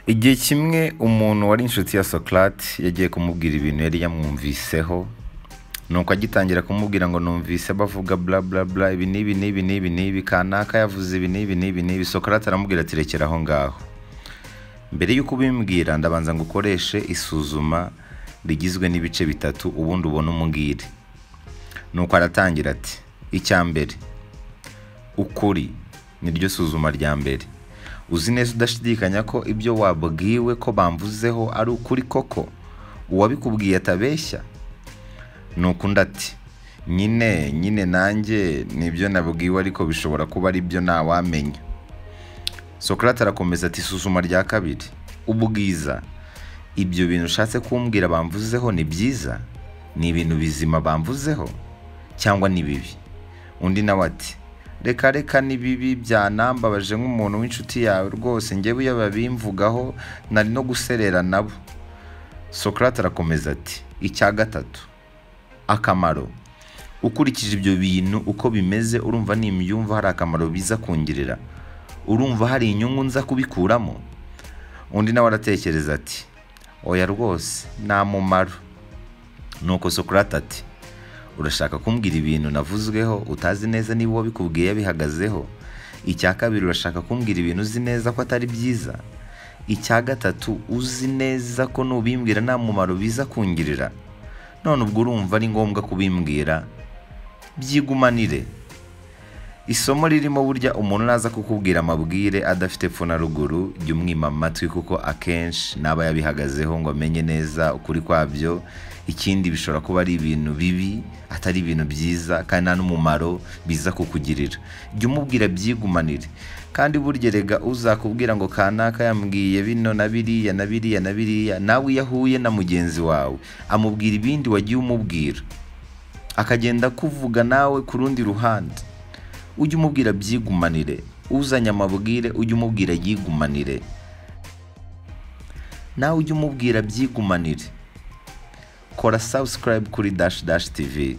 igihe kimwe umuntu wari inshuti ya sokarate yagiye kumubwira ibintu yari yamwumviseho nuko agitangira kumubwira ngo numvise bavuga bla bla bla ibi n'ibi n'ibi n'ibi n'ibi kanaka yavuze ibi n'ibi n'ibi n'ibi sokarate aramubwira ati rekera aho ngaho mbere y'uko ubimbwira ndabanza ngo ukoreshe isuzuma rigizwe n'ibice bitatu ubundi ubone umubwire nuko aratangira ati icya mbere ukuri niryo suzuma rya mbere uzi neza udashidikanya ko ibyo wabwiwe ko bamvuzeho ari ukuri koko uwabikubwiye atabeshya ni ukundi ati nyine nyine nanjye nibyo nabwiwe ariko bishobora kuba ari byo ntawamenya sokarate arakomeza ati isuzuma rya kabiri ubwiza ibyo bintu ushatse kumbwira bamvuzeho ni byiza ni ibintu bizima bamvuzeho cyangwa ni bibi undi nawe ati reka reka ni bibi byanambabaje nk'umuntu w'inshuti yawe rwose ngewe iyo babimvugaho nari no guserera nabo sokarate arakomeza ati icya gatatu akamaro ukurikije ibyo bintu uko bimeze urumva nimbyumva hari akamaro biza kungirira urumva hari inyungu nza kubikuramo undi nawe aratekereza ati oya rwose nta mumaro nuko sokarate ati urashaka kumbwira ibintu navuzweho utazi neza niba uwabikubwiye yabihagazeho icya kabiri urashaka kumbwira ibintu uzi neza ko atari byiza icya gatatu uzi neza ko nubimbwira nta mumaro biza kungirira none ubwo urumva ari ngombwa kubimbwira byigumanire isomo ririmo burya umuntu naza kukubwira amabwire adafite epfo na ruguru jya umwima amatwi kuko akenshi naba yabihagazeho ngo amenye neza ukuri kwabyo ikindi bishobora kuba ari ibintu bibi atari ibintu byiza kandi nta n'umumaro biza kukugirira jya umubwira byigumanire kandi burya rega uzakubwira ngo kanaka yambwiye bino na biriya na biriya na biriya nawe iyo ahuye na mugenzi wawe amubwira ibindi wagiye umubwira akagenda kuvuga nawe ku rundi ruhande ujye umubwira byigumanire uzanye amabwire ujye umubwira yigumanire nawe ujye umubwira byigumanire kora subscribe kuri dash dash tv